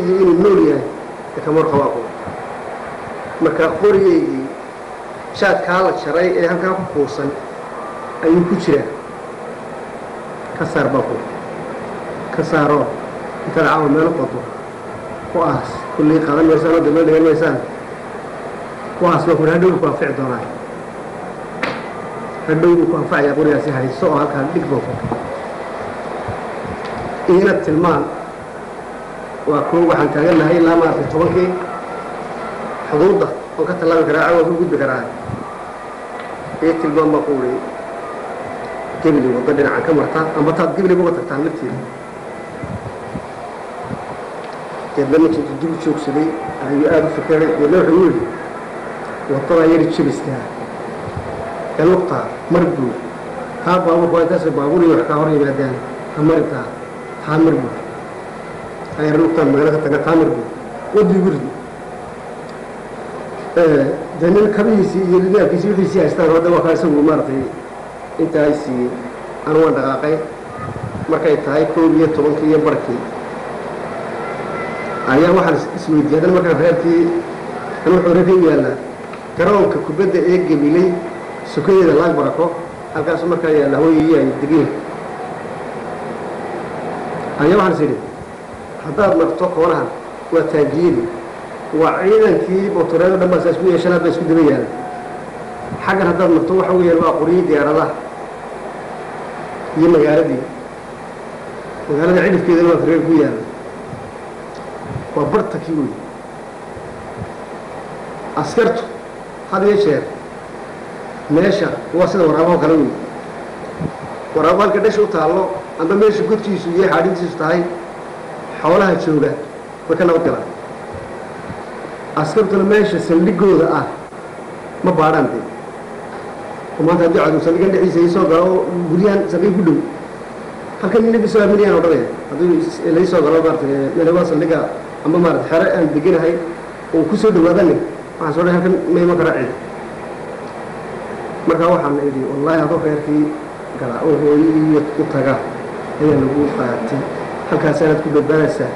iyo inuu nool yahay ee kama warqabo aqoon marka qorigeygii shaadkaa la jaray ee halkaa ku kuusan ayuu ku jiraa ka saar baa ku ka saaroo intaad caawa meel qodo ku aas kullii qaadan maysaan oo dambe dhigan maysaan ku aas baa ku hadhow ku anfici doonaa hadhow buu ku anfacayaa qorigaasi hayso oo halkaa dhig baa ku iina tilmaan waa koo waxaan taagannahay ilaa maaragtay tobankii xuduudda oo ka tallaabi karaa cawa ku gudbi karaa ii tilmaan baa ku wuri gebli waddo dhinacan ka marta amba taad gebliba uga tagtaan lafteeda deedna ninkii intuu dib u joogsaday ayuu aada u fikiray deedna wuxuu yidhi waddadaa yari jebiskaa ee lugtaa mar buu taa baabuurku waa intaasay baabuur iyo wax kaa hor yimaadaan ha maritaa taa mar buu ayar lugtaan magaalo ka taga taa mar buu waddii gurdi dee nin kabihiisii iyo lidaabkiisii wixiisii haystaan hadda waa kaa isagu maaragtay intaa siiyey anu waan dhaqaaqay markay tahay koob iyo tobankii iyo barkii ayaa waxaan isweydiiyey haddana markaan reerkii an wuxuu reerka u yaallaa garoonka kubadda ee gemilay sukadeeda laag barako halkaasu markaa yaalla hooyayii ay degeen ayaa waxaan is idhi haddaad marto koonahan waa taangiiri waa ciidankii motoreedo dhan baasaa isku yeeshan hadba isku daba yaala xaggan haddaad marto waxa weeyaan waa qoryii diyaaradaha iyo magaaladii magaalada cidhifkeedana waa kareer ku yaala waa bartakii wey askartu had iyo jeer meesha waa sida waraabaho kale wey waraabo halka dhasha u taallo amba meesha godkiisu iyo xaadhintiisu tahay xoolaha jooga way ka nabad galaan askartuna meesha saldhigooda ah ma baadhaan dee oo maanta haddii cadu saldhigan dhexdiisa ii soo galo oo guryahan saldhig ku dhow halkan nina bisoo aaminayaan odhanaya haddii lai soo galo maarata meelawaa saldhiga amba maarata xero aan deganahay oo ku soo dhawaadani waxaan soo dhahay halkan ma iman karaa cid markaa waxaan idhi wallaahi adoo reerkii galaa oo hooyo iyo u taga ayaa lagu qaatay halkaasaanaad ku badbaadaysaa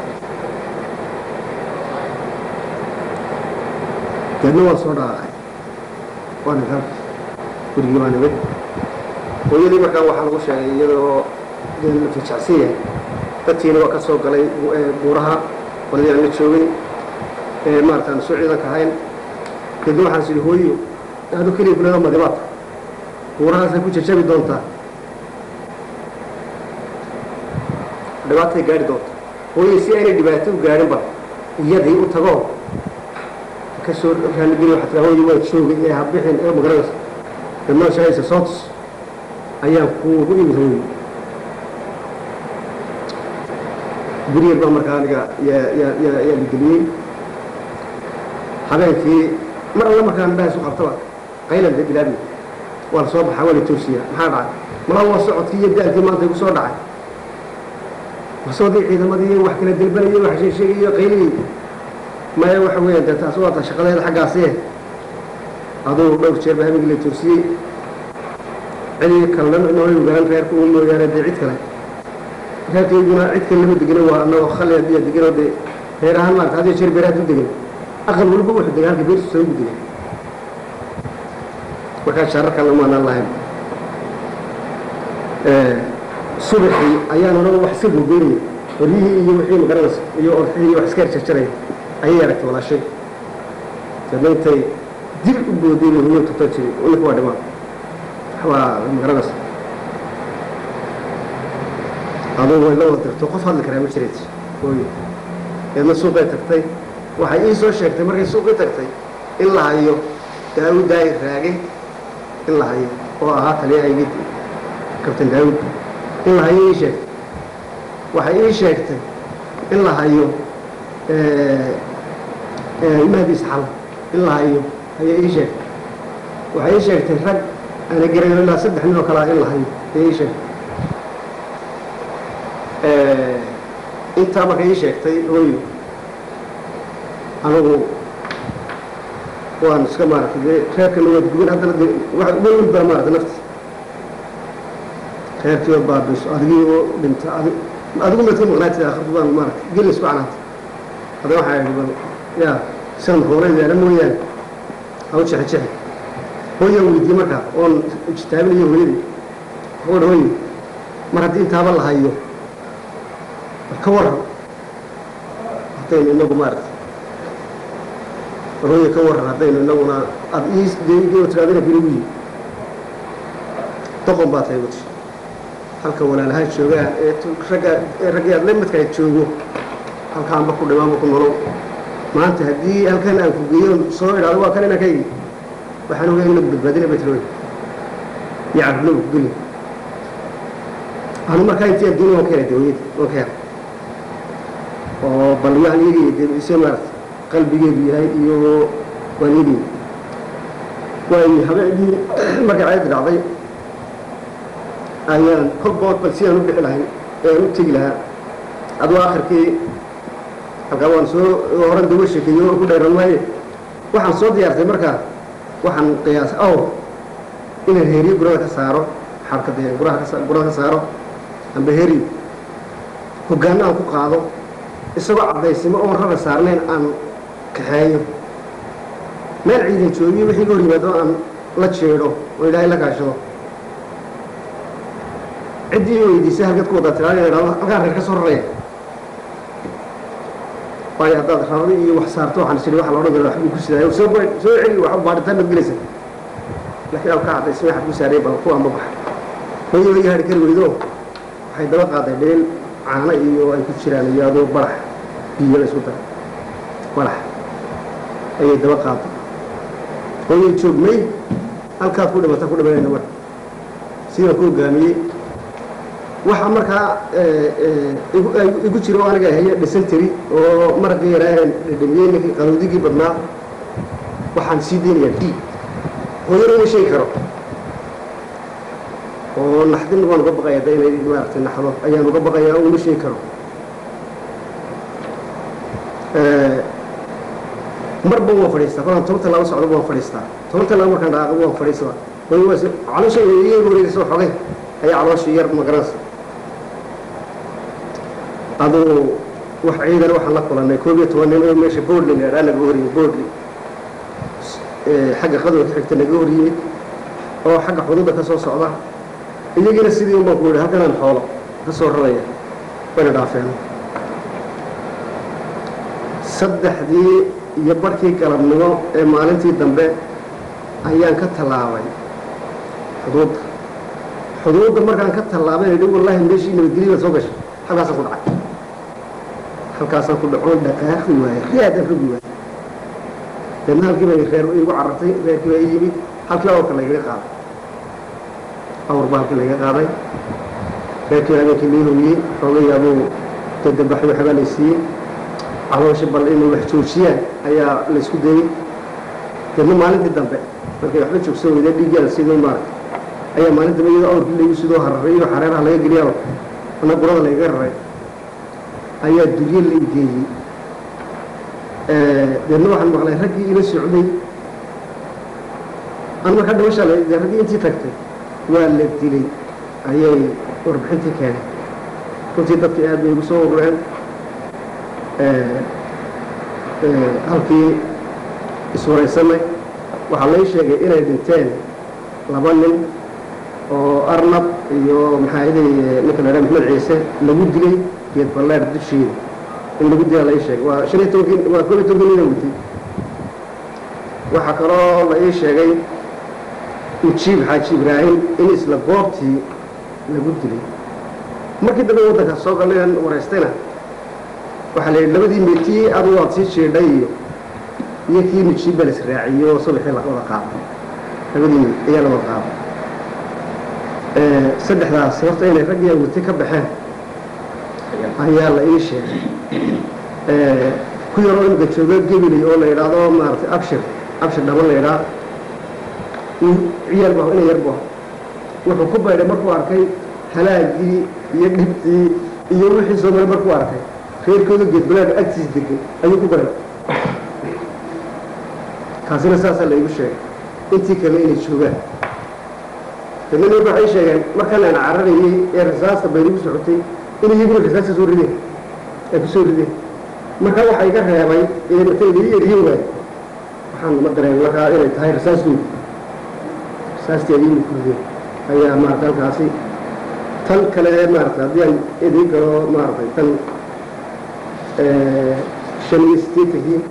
deedna waan soo dhaaqay waa ninkan gurigii baa nimid hooyadii markaa waxaa lagu sheegay iyadoo dee la fajacsan yahay dadkiina waa ka soo galay buuraha qoladii aan la joogay ee maarata aan soo ciidanka ahayn deedna waxaan is idhi hooyo aadu keliya kulada madibaad buurahaasay ku jajabi doontaa dhibaatay gaadhi doonta hooyo si aanay dhibaato u gaadhinba iyadii u tagoo kasoo raalligeli waxaa tiraa hooyo waa joogay ee habixin ee magaranaysa dhammaan shahaysa sootus ayaan kuugu imid hooyo guryar baa markaa aniga yaa yaa yaa yaa ligeliyey habeenkii mar alla markaan indhaha isu qabtaba qaylan dee bilaabi waa la soo baxaa waa la toosiyaa maxaa dhacay malaa waa socodkii iyo daalkii maanta igu soo dhacay warsoodii ciidamadii wax kala delbanayay wax sheegsheegayo qayligii maya waxa weeyaan dee taas waa ta shaqadeeda xaggaasi aduu dhowr jeer baa habeenkii la toosiyey cidii kalena nooyu garan reerka uu mooyaane dee cid kale reerkayguna cid kale lama degino waa anagoo khali hadiya deganoo dee reer ahaan maarata hadiyo jeer beeraad u degan aqal walba wuxuu degan halka beertiisa ugu degan markaa shaarar kale maanaan lahayn subaxii ayaan odhan wax iska gogoynaya horyihii iyo wixii magaranaysa iyo orxihii iyo wax iska jarjaraya ayay aragtay walaashay deedna intay dil u boodeen hooyo tuta jiray ninka waa dhimaan waa magaranaysa aduu way la wada dirto qof hadli karaa ma jireed hooyo deedna suuqay tagtay waxay ii soo sheegtay markay suuqii tagtay in la hayo daawud daahir raage in la hayo oo ahaa taliyahaygii kabtan daawud in la hayo ii sheegtay waxay ii sheegtay in la hayo mahdi isxal in la hayo ayay ii sheegtay waxay ii sheegtay rag ana garayo ilaa saddex nin oo kalea in la hayo ayay ii sheegtay intaa markay ii sheegtay hooyo anigu waan iska maaragtay dee reerkana waad guban haddana de wax welwel baa maaragtay nafti reerkii oo baabiso adigii oo dhinta adi adigu maad ka maqnaatid akhirtu baan maaragtay geli isku canaantay haddana waxaa idhi bal yaa sidan hoolaydaana mooyaane ha u jexe jexe hooyaan weydiiyey markaa oon ijtaabinayo hooyadii hooy hooy mar haddii intaaba la hayo ka warran haddaynu inagu maaragtay hooye ka warran haddaynu inaguna aada ii tiraadina biligu yi doqon baa tahay wati halka walaalaha joogaa ee ragga ee raggii aad la midkaa joogo halkaanba ku dhimaanba ku nolow maanta haddii halkan aan ku geeyo soo idhaado waa kan inaan ka igi waxaan ogaa inagu badbaadina bay tiri iyo carruurna ku geli anu markaa intii adduunya waan ka helay dawiyada waan ka helay oo bal waxaan eegaya dee ise maarata qalbigeedu yahay iyo waan eegaya waayo habeenkii markay caadi dhacday ayaan kolbood bal si aan u bixi lahayn ee aan u tegi lahaa aduu akhirkii halkaa waan soo horan dawa sheekeeyo oo ku dhayran maaye waxaan soo diyaartay markaa waxaan qiyaas aw inaan heeriyo gurada ka saaro xarka dee guraha ka gurada ka saaro amba heeriyo hoggaanno aan ku qaado isagoo caddaysimo oon rara saarnayn aan kaxeeyo meel ciidan joogiyo wixii ga hor yimaado aan la jeedho oo ilaahay la kaashado ciddii weydiisay halkaad ku wadaa tiraada idhahdo halkaan reer ka soo raraya waayo haddaad rarada iyo wax saarto waxaan isiri waxa la odhan kara waxbuu ku sidaayo soo ba soo celi wax baadhitaan baad gelaysa laakiin alka caddaysay waxaad ku saaraya bal kuwa ma baxa hooyo iga hadhi kari weydo waxay daba qaaday dheel caano iyo ay ku jiraan iyo adoo barax biyo la isku dara barax ayay daba qaaday hooyo joogmay halkaad ku dhimata ku dhimanayna marka sidaan ku hogaamiyey waxaa markaa igu jira oo aniga haya dhisanteri oo maraqii yaraahan dhedhamiyey ninkii qanuudigii badnaa waxaan sii daynayaa d hooyana ma sheegi karo oo naxdin waan uga baqaya da inay maaragtay naxdo ayaan uga baqayaa oo uma sheegi karo marba waan fadhiistaa kolaan toban tallaabo socdo waan fadhiistaa toban tallaabo markaan dhaaqo waan fadhiistaa hooyo waa caloosha iga wareegaysa xogay ayaa calooshii yar magaranaysa aduu wax ciidan waxaan la kulannay koob iyo toban nin oo meesha boodli la idhaa naga horiyey boodli xagga qadowga ka xigta naga horiyey oo xagga xuduudda ka soo socda iyagiina sidii un baan ku yidhi halkanaan xoolo ka soo raraya wayna dhaafeen saddexdii iyo barhkii galabnimo ee maalintii dambe ayaan ka tallaabay xuduudda xuduudda markaan ka tallaabay idhi wallaahi meeshii nabadgelya baad soo gashay halkaasaan ku dhacay halkaasaan ku dhacoon dhaqaaqi waaye reedan rogi waaye deedna halkii bay reer igu carartay reerkii baa ii yimid halkii awrka lagaga qaaday awr baa halkii lagaga qaaday reerkii baa habeenkii lii hogiyey xoogayaabuu dadambaxay waxbaa lay siiyey caloosha bal inay wax joojiyaan ayaa laysku dayey deedna maalintii dambe markay waxba joogsan weyda dhiiggaada sidoo maaragtay ayaa maalin dambe iyadoo awrkii laygu sidoo hararay iyo xareeraha laga geliyaa ana gurada lagaga raray ayaa durye la igeeyey deedna waxaan maqlay raggii ila socday an markaa dhimashaa la de raggii intii tagtay waa la dilay ayay warbixintii keenay runtii dadkii aad bay igu soo urureen halkii iswaraysanay waxaa lay sheegay inay dhinteen laba nin oo arnab iyo maxaa iday ninka la dhaha maxmed ciise lagu dilay geed balleer dusheeda in lagu dilaa la ii sheegay waa shan iyo tobankii waa koob iyo tobankii nina watay waxaa kaloo la ii sheegay mujiib xaaji ibraahim in isla goobtii lagu dilay markii dambe waddanka soo galleen waraystayna waxaa la yidhi labadii meetii adu waad sii jeedhay iyo iyo kii mujiib baa la israaciyey oo subaxii la wada qaaday labadii ayaa la wada qaaday saddexdaas horta inay raggii awatay ka baxeen ayaa la ii sheegay ku yaroo imika jooga gebiley oo la yidhaahdo maaragtay abshir abshir dhaban la yidhaah ciyaal bu ina yar bu wuxuu ku baydhay markuu arkay halaagii iyo dhibtii iyo wixii soo maray markuu arkay reerkooda geedbalaadha agtiis degay ayuu ku baray kaasina saasaa la igu sheegay intii kale inay joogaan dadna ninka waxay sheegeen markaan aan cararayey ee rasaasta baynigu socotay in iyaguna rasaasta soo rideen ay ku soo rideen marka waxaa iga reebay eematayda i eriye waay waxaan ma dareemay markaa inay tahay rasaaskooda rasaasteedii mukurde ayaa maarata halkaasi tan kale ee maarata haddii aan idin galo maaratay tan shan iyo sideetankii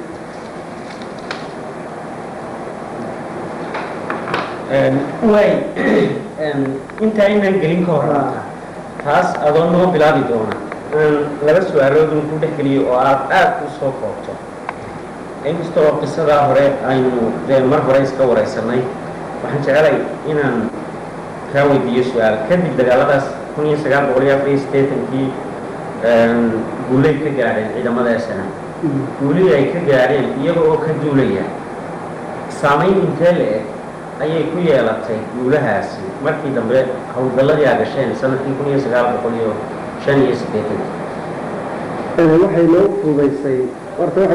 waay intaa inaan gelin ka horanta taas adoo noo bilaabi doona aan laba su-aaloodun ku dhex geliyo oo aad aad u soo koobto inkasta oo qisadaa hore aynu dee mar hore iska waraysanay waxaan jecelay inaan kaa weydiiyo su-aal kadib dagaaladaas kun iyo sagaal boqol iyo afar iyo siddeetankii guulay ka gaadheen ciidamada sna guulihii ay ka gaadheen iyaga oo ka duulaya saamayn intee la eg ayay ku yeelatay guulahaasi markii dambe howlgalladii aa gasheen sanadkii kun iyo sagaal boqol iyo shan iyo siddeetankii waxay noo fuudaysay horta